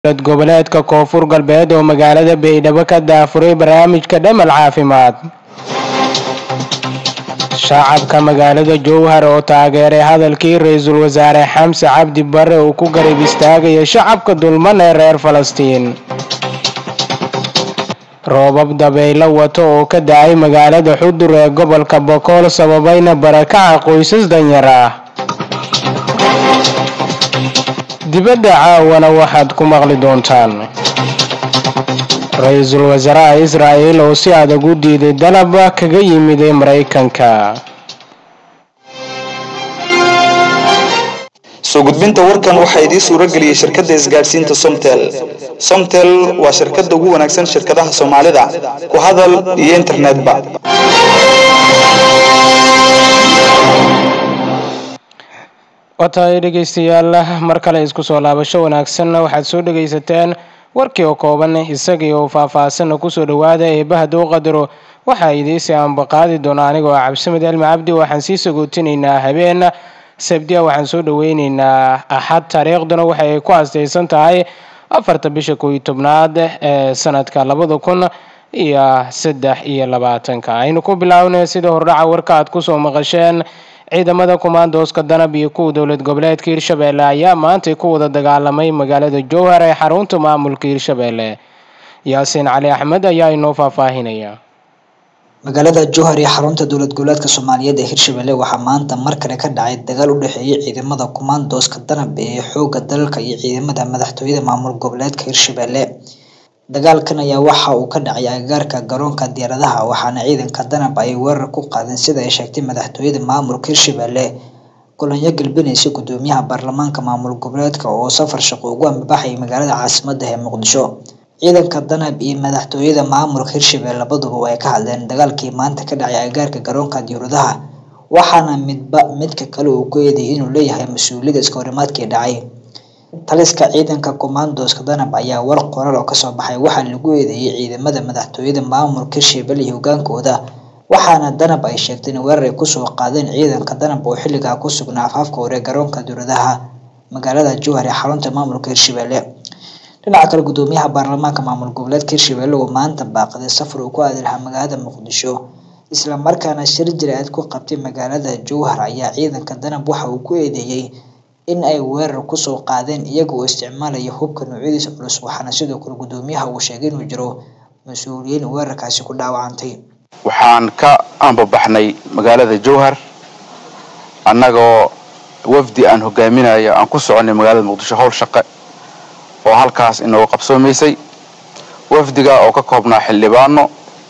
dowlad goboleedka koonfur galbeed oo magaalada baydhabo ka daafuray barnaamijka dhamal caafimaad shacabka magaalada jowhar oo taageeray hadalkii ra-iisul wasaare xamse cabdi bare uu ku garab istaagaya shacabka dulman ee reer falastiin roobab dabaylo wato oo ka da-ay magaalada xudur ee gobolka bokool sababayna barakaca qoysas danyar ah dibadda caawana waxaad ku maqli doontaan ra-iisul wasaaraha israa'el oo si adag u diiday dalab kaga yimiday maraykanka soo gudbinta warkan waxaa idiin suuro geliyey shirkadda isgaadhsiinta somtel somtel waa shirkadda ugu wanaagsan shirkadaha soomaalida ku hadal iyo internetba watahay dhegeystayaal mar kale isku soo laabasho wanaagsan waxaad soo dhegaysateen warkii oo kooban isagii oo faah-faahsanna kusoo dhawaada eebaha dowqadaro waxaa idiisi aanbaqaadi doona anigoo cabdisamed elmi cabdi waxaan sii sagootinaynaa habeen sabdiya waxaan soo dhaweyneynaa axad taariikhduna waxa ay ku astaysan tahay afarta bisha kooiyo tobnaad ee sanadka labada kun iyo saddex iyo labaatanka aynu ku bilaabnay sida hordhaca warka aad kusoo maqasheen ciidamada kumaandooska danab iyo kuwa dowlad goboleedka hirshabeelle ayaa maantay ku wada dagaalamay magaalada jowhar ee xarunta maamulka hirshabeelle yaasiin cali axmed ayaa inoo faahfaahinaya magaalada jowhar iyo xarunta dowlad goboleedka soomaaliyeed ee hirshabelle waxaa maanta mar kale ka dhacay dagaal u dhexeeyay ciidamada kumaandooska danab ee xooga dalalka iyo ciidamada madaxtooyada maamul goboleedka hirshabelle dagaalkan ayaa waxa uu ka dhacay agagaarka garoonka diyaaradaha waxaana ciidanka danab ay weerar ku qaadeen sida ay sheegtay madaxtooyada maamulka hirshabelle kulanyo galbinaysa gudoomiyaha baarlamaanka maamul goboleedka oo safar shaqo ugu ambabaxayay magaalada caasimada ee muqdisho ciidanka danab iyo madaxtooyada maamulka hirshabelle labaduba way ka hadleen dagaalkii maanta ka dhacay agagaarka garoonka diyaaradaha waxaana midba midka kale uu ku eeday inuu leeyahay mas-uuliyada iska horimaadkii dhacay taliska ciidanka kumaandooska danab ayaa war qoraal oo kasoo baxay waxaa lagu eedeeyay ciidamada madaxtooyada maamulka hirshabelle iyo hogaankooda waxaana danab ay sheegtay in weerar ay kusoo qaadeen ciidanka danab oo xilligaa ku sugnaa afaafka hore garoonka diyaaradaha magaalada jowhar ee xarunta maamulka hirshabelle dhinaca kale gudoomiyaha baarlamaanka maamul goboleedka hirshabelle oo maanta baaqday safar uu ku aadi lahaa magaalada muqdisho islamarkaana shir jira-aad ku qabtay magaalada jowhar ayaa ciidanka danab waxa uu ku eedeeyey in ay weerar kusoo qaadeen iyaga oo isticmaalaya hubka noocyadiisa culus waxaana sidoo kale gudoomiyaha uu sheegay inuu jiro mas-uuliyiin weerarkaasi ku dhaawacantay waxaan ka ambabaxnay magaalada jowhar annagoo wafdi aan hogaaminayo aan ku soconay magaalada muqdisho howl shaqe oo halkaas inooga qabsoomaysay wafdiga oo ka koobnaa xildhibaano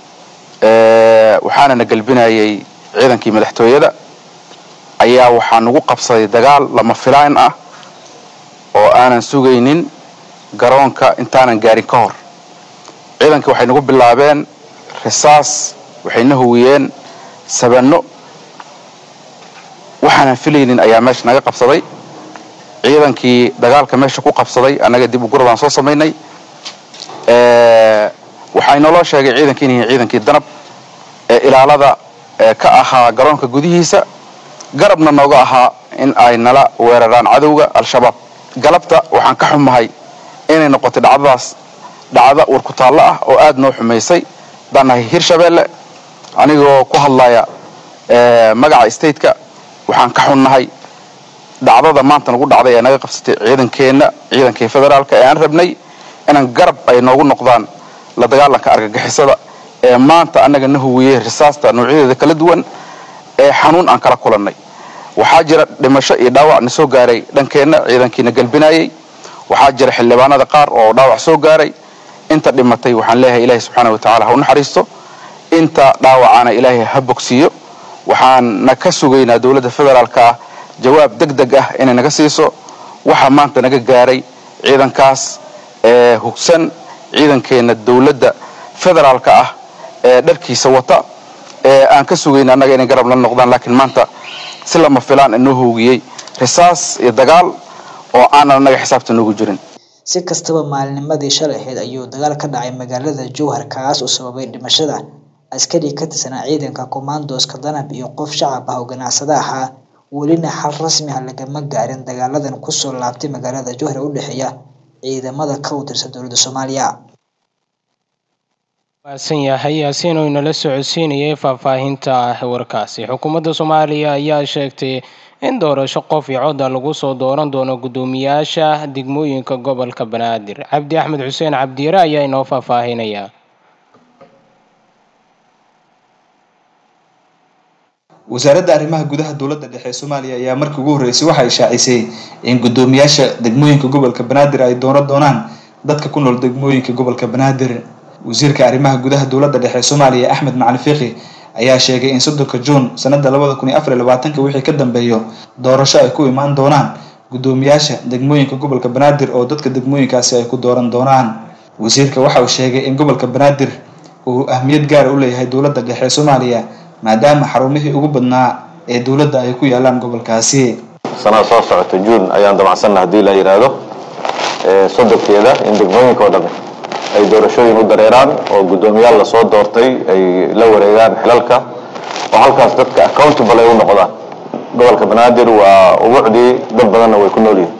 waxaana na galbinayay ciidankii madaxtooyada ayaa waxaa nagu qabsaday dagaal lama filaan ah oo aanan sugaynin garoonka intaanan gaarin ka hor ciidankii waxay nagu bilaabeen risaas waxayna huwiyeen sabanno waxaanan filaynin ayaa meesha naga qabsaday ciidankii dagaalka meesha ku qabsaday annaga dib u gurabaan soo samaynay waxaa inoloo sheegay ciidankii in yihiin ciidankii danab ee ilaalada ka ahaa garoonka gudihiisa garabna nooga ahaa in ay nala weeraraan cadowga al-shabaab galabta waxaan ka xumahay inay noqotay dhacdadaas dhacdo warkutaallo ah oo aada noo xumaysay haddaan nahay hirshabelle anigoo ku hadlaya magaca stateka waxaan ka xunnahay dhacdada maanta nagu dhacday ee naga qabsatay ciidankeenna ciidankii federaalka ee aan rabnay inaan garab ay noogu noqdaan la dagaalanka argagixisada ee maanta annaga na huwiyey risaasta noocyadeeda kala duwan ee xanuun aan kala kulannay waxaa jira dhimasho iyo dhaawac na soo gaaray dhankeenna ciidankiina galbinayay waxaa jira xildhibaanada qaar oo dhaawac soo gaaray inta dhimatay waxaan leeyahay ilaahay subxaana watacaala ha u naxariisto inta dhaawacana ilaahay ha bogsiiyo waxaana ka sugaynaa dowladda federaalka ah jawaab deg deg ah inay naga siiso waxaa maanta naga gaaray ciidankaas ee hugsan ciidankeenna dowladda federaalka ah ee dharkiisa wata ee aan ka sugayna annaga inay garab la noqdaan laakiin maanta si lama filaan inoo hoogiyey risaas iyo dagaal oo aanan annaga xisaabta noogu jirin si kastaba maalinimadii shalay ahayd ayuu dagaal ka dhacay magaalada jowhar kaas oo sababay dhimashada askari ka tirsanaa ciidanka kumaandooska danab iyo qof shacab ah oo ganacsada ahaa welina xal rasmi ah lagama gaarin dagaaladan kusoo laabtay magaalada jowhar ee u dhexeeya ciidamada ka tirsan dowladda soomaaliya maasan yahay yaasiin oo inala socodsiinayay faahfaahinta warkaasi xukuumadda soomaaliya ayaa sheegtay in doorasho qof iyo codda lagu soo dooran doono guddoomiyaasha degmooyinka gobolka banaadir cabdi axmed xuseen cabdiire ayaa inoo faahfaahinaya wasaaradda arrimaha gudaha dowladda dhexe ee soomaaliya ayaa markii ugu horreysay waxa ay shaacisay in guddoomiyaasha degmooyinka gobolka banaadir ay dooran doonaan dadka ku nool degmooyinka gobolka banaadir wasiirka arrimaha gudaha dowladda dhexe ee soomaaliya axmed macali fiiqi ayaa sheegay in soddonka juun sanada labada kun iyo afar iyo labaatanka wixii ka dambeeyo doorasho ay ku imaan doonaan guddoomiyaasha degmooyinka gobolka banaadir oo dadka degmooyinkaasi ay ku dooran doonaan wasiirka waxa uu sheegay in gobolka banaadir uu ahmiyad gaara u leeyahay dowladda dhexe ee soomaaliya maadaama xarumihii ugu badnaa ee dowladda ay ku yaalaan gobolkaasi sanada soo socota juun ayaan damacsanna haddii la yidhaahdo sodonkeeda in degmooyinka oo dhami ay doorashooyin u dareeraan oo guddoomiyaal lasoo doortay ay la wareegaan xilalka oo halkaas dadka accountable ay u noqdaan gobolka banaadir waa ubucdii dad badanna way ku nool yihiin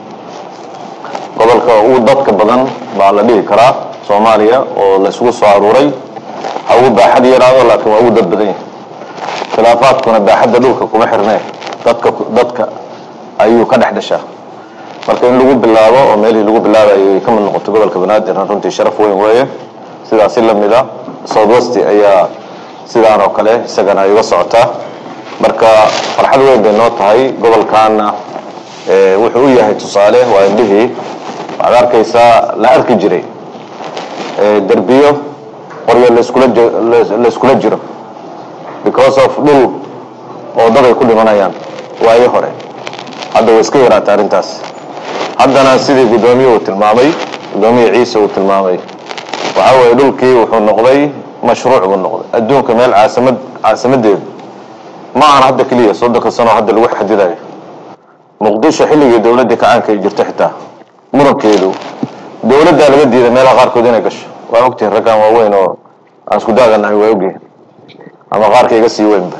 gobolka ugu dadka badan baa la dhihi karaa soomaaliya oo laisugu soo aruuray ha ugu baaxad yaraado laakiin waa ugu dad badan yahay khilaafaadkuna baaxadda dhulka kuma xirnee dadka dadka ayuu ka dhex dhashaa marka in lagu bilaabo oo meelihii lagu bilaabayo ay ka mid noqoto gobolka banaadirna runtii sharaf weyn weeye sidaasi lamid a southwest ayaa sidaan oo kale isagana ay uga socotaa marka farxad weyn bay noo tahay gobolkaana wuxuu u yahay tusaale waa indhihii waxaad arkaysaa la arki jiray derbiyo qoryo laskula layskula jiro because of dhul oo dad ay ku dhimanayaan waayo hore hadda way iska yaraata arrintaas haddana sidii guddoomiye uu tilmaamay guddoomiye ciise uu tilmaamay waxa weeye dhulkii wuxuu noqday mashruuc buu noqday adduunka meel caasamad caasimadeedu ma ahan hadda keliya soddonka sano hadda lagu xadidayo muqdisho xilligii dowladdii kacaanka ay jirto xitaa murankeedu dowladdaa laga diiday meelaha qaarkood inay gasho waa ogtihin raggan waaweyn oo aan isku daaganahay waa ogyihin ama qaarka iga sii weynba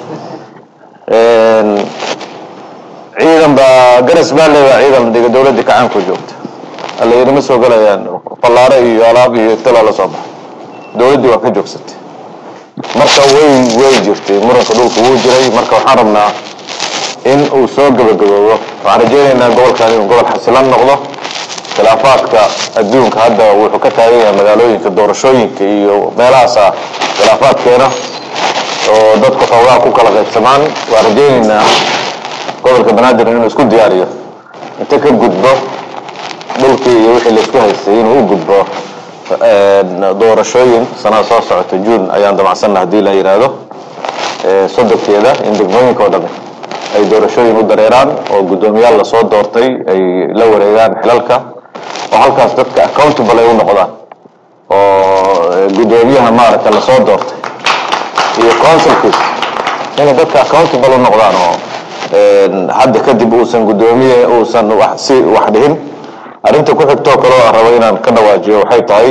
ciidan baa garas baale baa ciidan dhiga dowladda kacaanku joogta alla yidhi ma soo galayaan fallaare iyo alaab iyo iftalaa la soo baxa dowladdii waa ka joogsatay marka way way jirtay muranka dhulka wuu jiray marka waxaan rabnaa in uu soo gabagaboobo waxaan rajaynaynaa gobolkan inuu gobol xasilan noqdo khilaafaadka adduunka hadda wuxuu ka taagan yahay magaalooyinka doorashooyinka iyo meelahaasa khilaafaadkeena oo dadku xoogaa ku kala qaybsamaan waan rajaynaynaa gobolka banaadir inuu isku diyaariyo inta ka gudbo dhulkii iyo wixii laisku haystay inuu u gudbo doorashooyin sanada soo socota juun ayaan damacsanna haddii la yidhaahdo sodonkeeda in degmooyinka oo dhami ay doorashooyin u dareeraan oo guddoomiyaal lasoo doortay ay la wareegaan xilalka oo halkaas dadka accountable ay u noqdaan oo guddoomiyaha maaragta lasoo doortay iyo consulkiis inay dadka accountable u noqdaan oo hadda kadib uusan guddoomiye uusan wax si wax dhihin arrinta ku xigtoo kaleo aan rabo inaan ka dhawaajiyo waxay tahay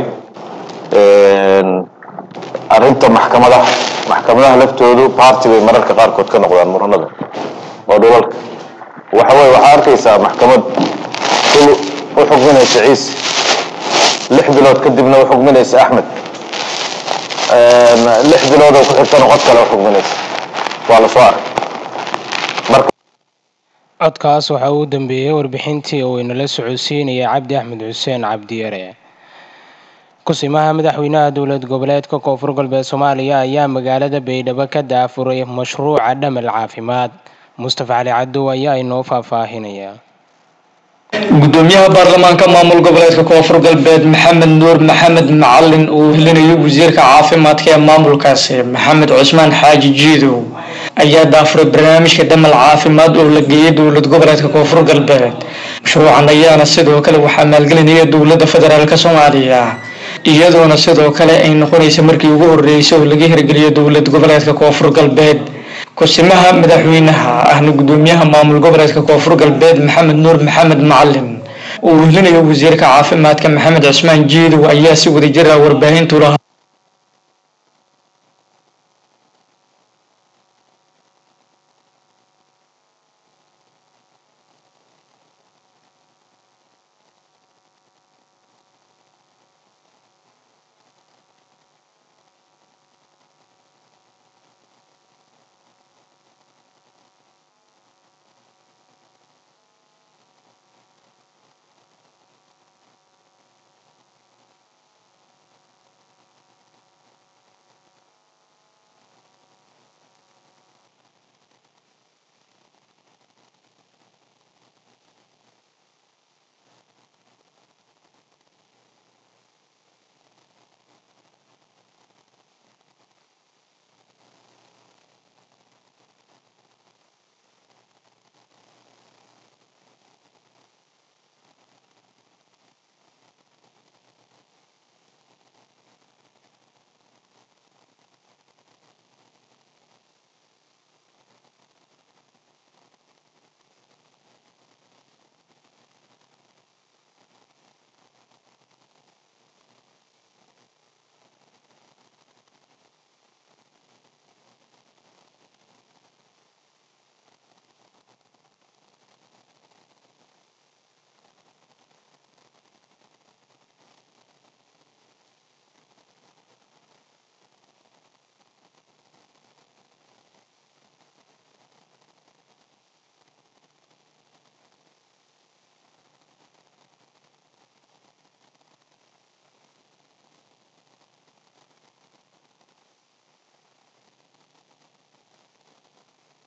arrinta maxkamadaha maxkamadaha laftoodu party bay mararka qaarkood ka noqdaan muranada oo dhulalka waxa weye waxaa arkaysaa maxkamad ul u xukminaysa ciise lix bilood kadibna u xukminaysa axmed lix biloodoo ku xigtana cod kale u xukminaysa waa lasoo arkay marka codkaas waxaa uu dambeeyey warbixintii uu inala socodsiinaya cabdi axmed xuseen cabdiyare kusimaha madaxweynaha dowlad goboleedka koonfur galbeed soomaaliya ayaa magaalada baydhabo ka daafuray mashruuca dhamal caafimaad mustafa cali cadow ayaa inoo faahfaahinaya gudoomiyaha baarlamaanka maamul goboleedka koonfur galbeed maxamed nuur maxamed macalin uu helinayo wasiirka caafimaadka ee maamulkaasi maxamed cusmaan xaaji jiidow ayaa daafuray barnaamijka damal caafimaad oo la geeyay dowlad goboleedka koonfur galbeed mashruucan ayaana sidoo kale waxaa maalgelinaya dowladda federaalk soomaaliya iyadoona sidoo kale ay noqonaysa markii ugu horeysay oo laga hirgeliyo dowlad goboleedka koonfur galbeed kusimaha madaxweynaha ahna gudoomiyaha maamul goboleedka koonfur galbeed maxamed nuur maxamed macalin uu wehlinayo wasiirka caafimaadka maxamed cusmaan jiidow ayaa si wadajir ah warbaahintu lahaa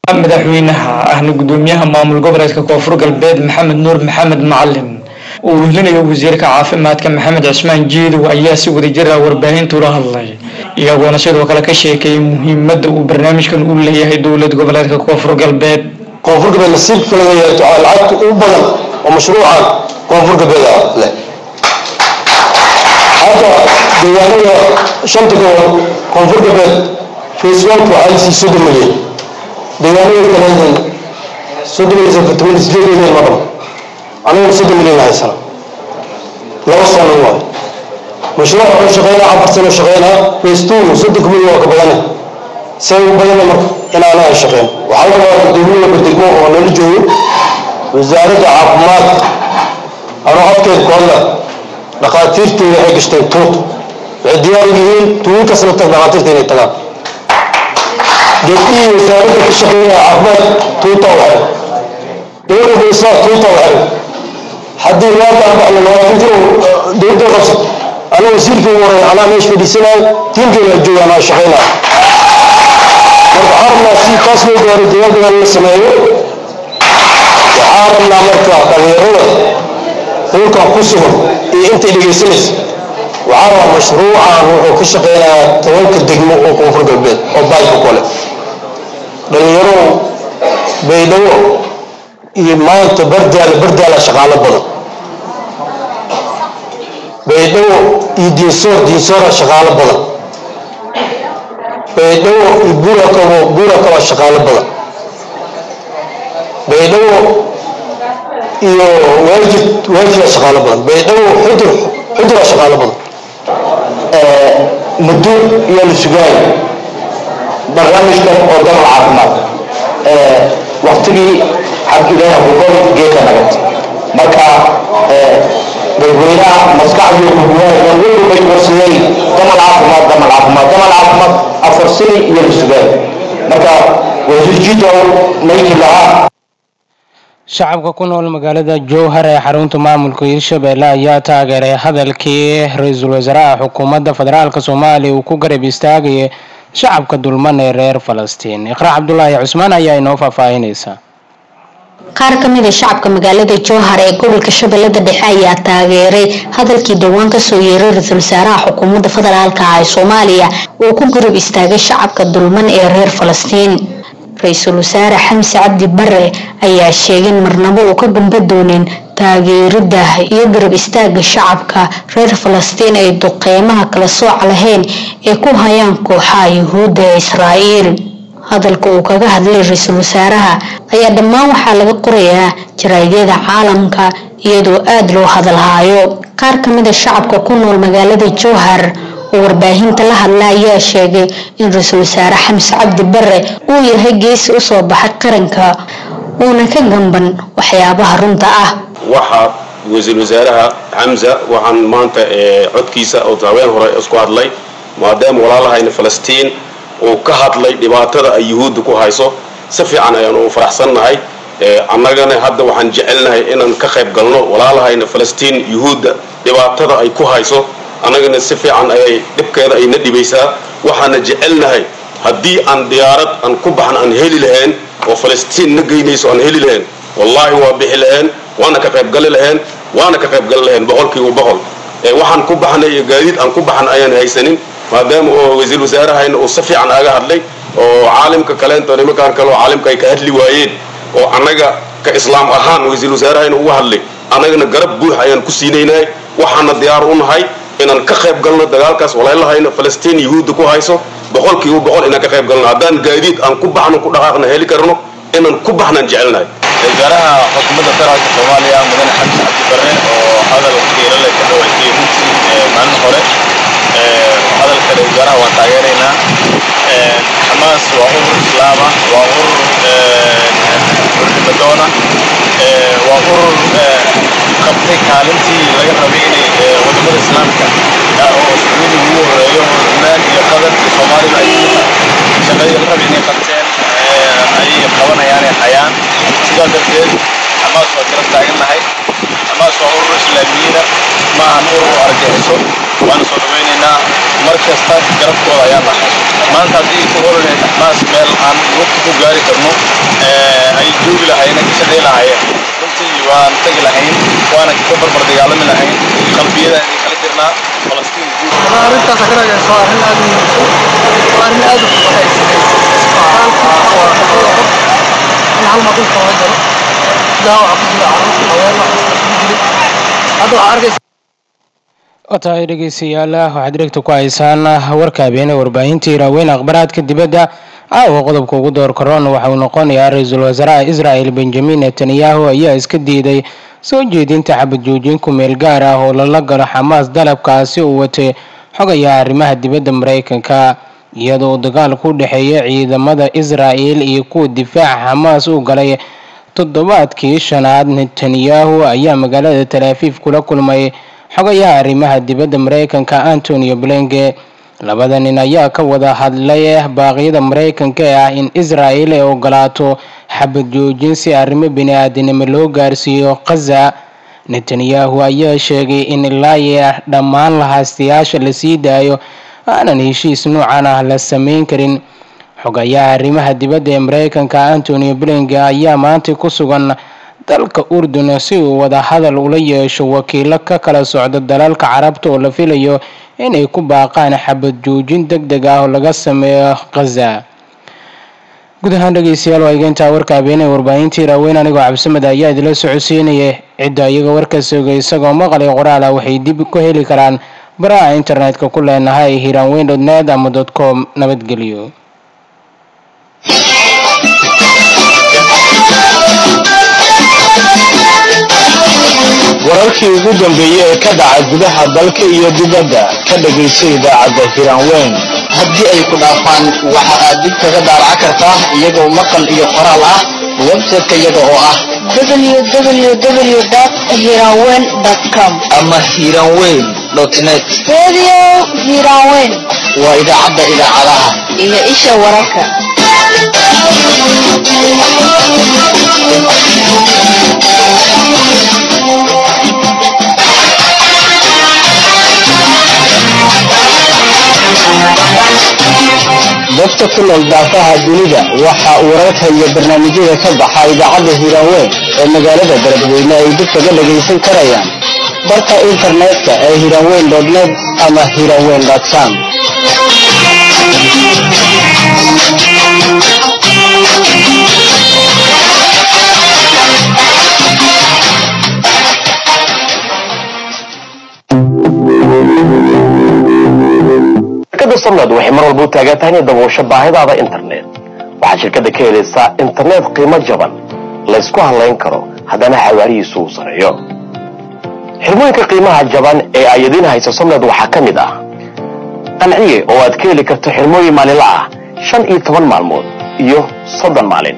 madaxweynaha ahna gudoomiyaha maamul goboleedka koonfur galbeed maxamed nuur maxamed macalin uu wehlinayo wasiirka caafimaadka maxamed cismaan jiidow ayaa si wadajir ah warbaahinta ula hadlay iyagoona sidoo kale ka sheekeeyay muhiimadda uu barnaamijkan u leeyahay dowlad goboleedka koonfur galbeed koonfur galbeed nasiibka laga yeelto lacagta ugu badan oo mashruucan koonfur galbeed leh hadda deegaanada shanta gobol koonfur galbeed facebook waxaa lasii soddon milyan deegaanada kale soddon milyan afartan milyan sideed milyan ma dhamo aniguna soddon milyan la haysana laba sano waay mashruuc wuxuu shaqeynaa afar sano shaqeynaa festuunu soddonka milyan waa ka badane see u badana marka inaana ay shaqeyn waxaa la rabaa gudoomiye badegmo oo nala joogo wasaaradda caafimaadka anuu afkeed ku hadla dhakhaatiirteeda waxay gashteen tuut waxay diyaar u yihiin tuuyin kasna tag dhakhaatiirta inay tagaan gabdhihii wasaaradda ka shaqeynaya caafimaad tuuta u xiran gabadha baysaa tuuta u xiran haddii maanta aan baxno labaatantii dowladda qabsat anaa wasiirkii ugu horeeya anaa meesha fadhiisanaayo tiimkeena jooga anaa shaqeynaya marka waxaan rabnaa si taas loo gaaro dagaaldagaan la sameeyo waxaan rabnaa marka dhalinyarada hulkan ku sugan iyo intay dhegaysanaysa waxaa rabaa mashruucan wuxuu ka shaqeynayaa tobanka degmo oo koonfur galbeed oo baayka kole dhalinyaro baydhabo iyo maanta bardaala bardaala shaqaalo badan baydhabo iyo diinsoor diinsoora shaqaalo badan baydhabo iyo buurakabo buurakaba shaqaalo badan baydhabo iyo waajid waajida shaqaalo badan baydhabo xudur xudura shaqaalo badan muddo iyo la sugaayo barnaamijkan oo dalal caafimaad waktigii xabkilaha gogol geedka nagad marka dadweynaha maskaxdii kuguwaaya walbay warsadeen damal caafimaad damal caafimaad damal caafimaad afar sani iyo la sugaayo marka wasiir jitow mayki lahaa shacabka ku nool magaalada jowhar ee xarunta maamulka hirshabelle ayaa taageeray hadalkii ra-iisul wasaaraha xukuumadda federaalk soomaaliya uu ku garab istaagayay shacabka dulman ee reer falastiin iqraa cabdulaahi cusmaan ayaa inoo faahfaahinaysa qaar ka mid a shacabka magaalada jowhar ee gobolka shabeellada dhexe ayaa taageeray hadalkii dhowaan kasoo yeeray ra-iisul wasaaraha xukuumadda federaalka ah ee soomaaliya uu ku garab istaagay shacabka dulman ee reer falastiin ra-iisul wasaare xamse cabdi bare ayaa sheegay in marnabo uu ka gamba doonin taageerida iyo garab istaaga shacabka reer falastiin ay duqeymaha kala sooc lahayn ee ku hayaan kooxaha yuhuudda ee israa'iil hadalka uu kaga hadlay ra-iisul wasaaraha ayaa dhammaan waxaa laga qorayaa jaraa'idada caalamka iyadoo aada loo hadalhaayo qaar ka mid a shacabka ku nool magaalada jowhar oo warbaahinta la hadla ayaa sheegay in ra-iisul wasaare xamse cabdi bare uu yahay geesi usoo baxay qaranka uuna ka gamban waxyaabaha runta ah waxaa wasiir wasaaraha xamza waxaan maanta codkiisa oo haween hore isku hadlay maadaama walaalahayna falastiin uu ka hadlay dhibaatada ay yuhuudda ku hayso si fiican ayaanu u faraxsannahay annagana hadda waxaan jecelnahay inaan ka qayb galno walaalahayna falastiin yuhuudda dhibaatada ay ku hayso annagana si fiican ayay dhibkeeda ayna dhibaysaa waxaana jecelnahay haddii aan diyaarad aan ku baxno aan heli lahayn oo falastiin na geynayso aan heli lahayn wallaahi waa bixi lahayn waana ka qaybgali lahayn waana ka qaybgali lahayn boqolkiiba boqol waxaan ku baxnay iyo gaadiid aan ku baxna ayaan haysanin maadaama oo wasiir wasaarahayna uu si fiican aga hadlay oo caalimka kaleento nimankaan kale oo caalimka ay ka hadli waayeen oo annaga ka islaam ahaan wasiir wasaarahayna uga hadlay annagana garab buux ayaan ku siinaynahay waxaana diyaar u nahay inaan ka qayb galno dagaalkaas walaalahayna falastiin yuhuudda ku hayso boqolkiiba boqol inaan ka qayb galno haddaan gaadiid aan ku baxno ku dhaqaaqna heli karno inaan ku baxnaan jecelnahay wasaaraha xukuumadda federaalka soomaaliya mudane xamse cabdi barre oo hadal qiiro leh ka dhawaysay runtii maalin hore hadalka wasaaraha waan taageeraynaa xamaas waa urur islaama waa urur urnimadoona waa urur qabtay kaalintii laga rabay inay wadamada islaamka oo sacuudi ugu horeeyo lubnaan iyo qatar iyo soomaalida ay shaqadii la rabay inay qabteen ayay qabanayaan ay hayaan sidaa darteed xamaas waa garab taagannahay xamaas waa urur islaamiyiina ma ahan urur argagixisho waana soo dhawaynaynaa mar kasta garabkooda ayaan nahay maanta haddii ku horanay naxmaas meel aan waqti ku gaari karno ay joogi lahayeen ka shaqay lahaayeen runtii waan tagi lahayn waana ka barbar dagaalami lahayn qalbiyada idin kala jirnaa falastiin guud arrintaas ka ragayso waa arrin aad u muhiimsan waa arrin aad u fuqahay in hal mar dhulka laga galo daawaca ku jira carruurta haweenka isugu jiray hadda waxaa arkaysa watahay dhegeystayaal waxaad dhegta ku haysaan warka habeene warbaahinta iraaweyn akhbaraadka dibadda caawa qodobka ugu door karoon waxa uu noqonayaa ra-iisul wasaaraha israel benjamin netanyahu ayaa iska diiday soo jeedinta xabad joojin ku meel gaar ah oo lala galo xamaas dalabkaasi uu watay xogaya arrimaha dibadda mareykanka iyadoo dagaal ku dhexeeya ciidamada israel iyo kuwa difaaca xamaas u galay toddobaadkii shanaad netanyahu ayaa magaalada talaafiif kula kulmay xogayaha arrimaha dibadda mareykanka antonio blinke labada nin ayaa ka wada hadlay baaqyada mareykanka ee ah in israel ay ogolaato xabad joojin si arrimo bini-aadanimo loo gaarsiiyo khaza netanyahu ayaa sheegay in ilaa dhammaan lahaastayaasha lasii daayo aanan heshiis noocan ah la sameyn karin xogayaha arrimaha dibadda ee mareykanka antonio blinke ayaa maanta ku sugan dalka urdun si uu wada hadal ula yeesho wakiilo ka kala socda dalalka carabta oo la filayo inay ku baaqaan xabad joojin deg deg ah oo laga sameeyo khaza guud ahaan dhegeystayaal waa igeyntaa warka habeenee warbaahintii raaweyn anigoo cabsimed ayaa idila socodsiinaya cidda iyaga warka sooga isagoo maqalay qoraal ah waxay dib ku heli karaan baraha internetka ku leenahay hiranweyn dot net ama dot com nabadgelyo wararkii ugu dambeeyey ee ka dhaca gudaha dalka iyo dibadda ka dhegaysa idaacadda hiranweyn haddii ay ku dhaafaan waxa aad dib kaga daaraca kartaa iyagoo maqal iyo qoraal ah website-ka iyaga oo ah www.hiranweyn.com ama hiranweyn net Radio Hiranweyn waa idaacadda idaacadaha iyo isha wararka. dadka ku nool daafaha dunida waxa wararka iyo barnaamijyada ka baxa idaacadda hiranweyn ee magaalada beledweyne ay dib kaga dhagaysan karayaan barka internetka ee hiranweyn net ama hiranweyn com shirkadda somnad waxay mar walba u taagan tahay inay daboosho baahidaada internet waxaad shirkadda ka helaysaa internet qiimo jaban laysku halayn karo haddana xawaarihiisu uu sareeyo xirmooyinka qiimaha jaban ee ay idiin hayso somnad waxaa ka mid ah qanciye oo aad ka heli karto xirmooyin maalinla ah shan iyo toban maalmood iyo soddon maalin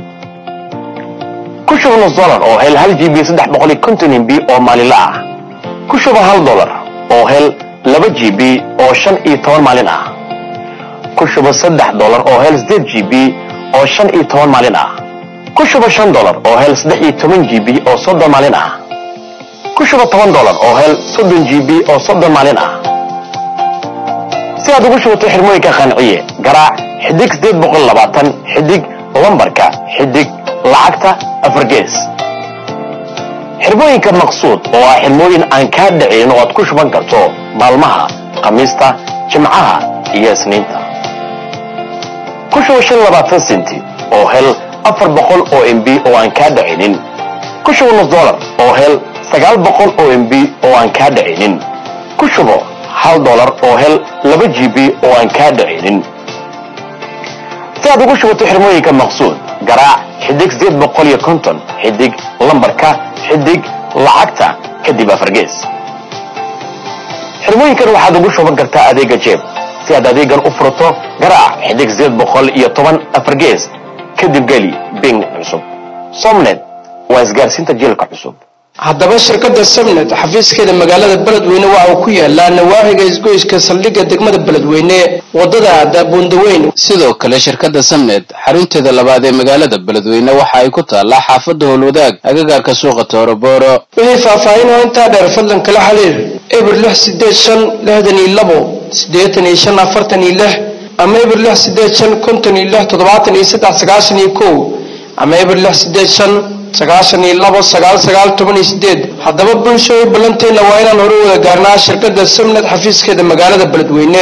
ku shuba nus dolar oo hel hal g b saddex boqol iyo konton mb oo maalinla ah ku shuba hal dolar oo hel laba g b oo shan iyo toban maalin ah ku shuba saddex dolar oo hel sideed g b oo shan iyo toban maalin ah ku shuba shan dolar oo hel saddex iyo toban g b oo soddon maalin ah ku shuba toban dolar oo hel soddon g b oo soddon maalin ah si aad ugu shubato xirmooyinka qanciye garaac xidig sideed boqol labaatan xidig lambarka xidig lacagta afargees xirmooyinka maqsuud oo ah xirmooyin aan kaa dhicin oo aad ku shuban karto maalmaha khamiista jimcaha iyo isniinta ku shuba shan labaatan senti oo hel afar boqol oo mb oo aan kaa dhicinin ku shuba nus dolar oo hel sagaal boqol oo mb oo aan kaa dhicinin ku shubo hal dolar oo hel laba g b oo aan kaa dhicinin si aad ugu shubato xirmooyinka maqsuud garaac xidig sideed boqol iyo konton xidig lambarka xidig lacagta kadib afargees xirmooyinkan waxaad ugu shuban kartaa adeega jeeb si aad adeegan u furato garaac xidig sideed boqol iyo toban afargees kadib geli bing cusub somnet waa isgaarsiinta jiilka cusub haddaba shirkadda sabnet xafiiskeeda magaalada beledweyne waxa uu ku yaalaa nawaaxiga isgoyska saldhigga degmada beledweyne wadada daabuundaweyn sidoo kale shirkadda samnet xarunteeda labaad ee magaalada beledweyne waxa ay ku taallaa xaafadda howlwadaag agagaarka suuqa toorobooro wixii faahfaahin oo intaa dheer fadlan kala xiriir eber lix sideed shan lixdan iyo labo siddeetan iyo shan afartan iyo lix ama eber lix sideed shan konton iyo lix toddobaatan iyo saddex sagaashan iyo kow ama eber lix sideed shan sagaashan iyo labo sagaal sagaal toban iyo sideed haddaba bulshooy ballanteenna waa inaan hore wada gaarnaa shirkadda samnet xafiiskeeda magaalada beledweyne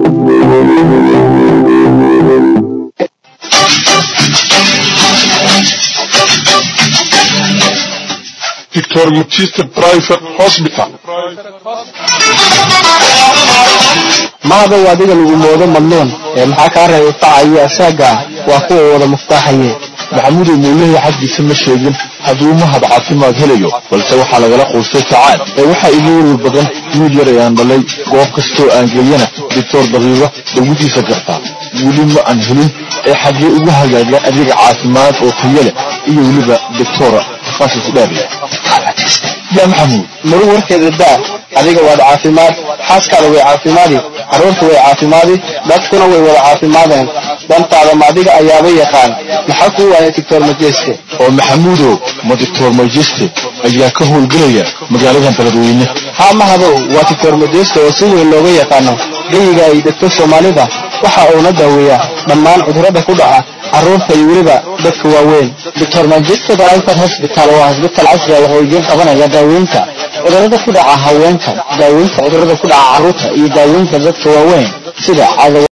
Victor Mutiste Private Hospital. macadow adiga lagu moodo madluun ee maxaa kaa reebay facayo asaaga waa kuwa wada muftaaxaye maxamudow muulahay xaggiisa ma sheegin hadduu mahad caafimaad helayo balse waxaa lagala quustay sacaad ee waxaa iga weri badan wiil yar ayaan dhalay goob kastoo aan geeyana doctor daqiiqo dawadiisa gartaa weli ma aan helin ee xaggee ugu hagaaga adiga caafimaad oo tayo leh iyo weliba doctora takhasus dheer leh yaa maxamuud maru warkeeda daa adiga waad caafimaad xaaskaada way caafimaadi carruurta way caafimaadi dadkuna way wada caafimaadeen dantaada ma adiga ayaaba yaqaan maxaa kuu waaya doctor majeste oo maxamuudow ma doctor majeste ayaa ka howlgelaya magaaladan beledweyne haa mahadow waa doctor majeste oo si weyn looga yaqaano geyiga ay degto soomaalida waxa uuna daaweeyaa dhammaan cudurrada ku dhaca carruurta iyo weliba dadka waaweyn doctor manchester private hospital waa hosbital casri ah wuxuu idiin qabanaya daaweynta cudurrada ku dhaca haweenka daaweynta cudurrada ku dhaca carruurta iyo daaweynta dadka waaweyn sida cadow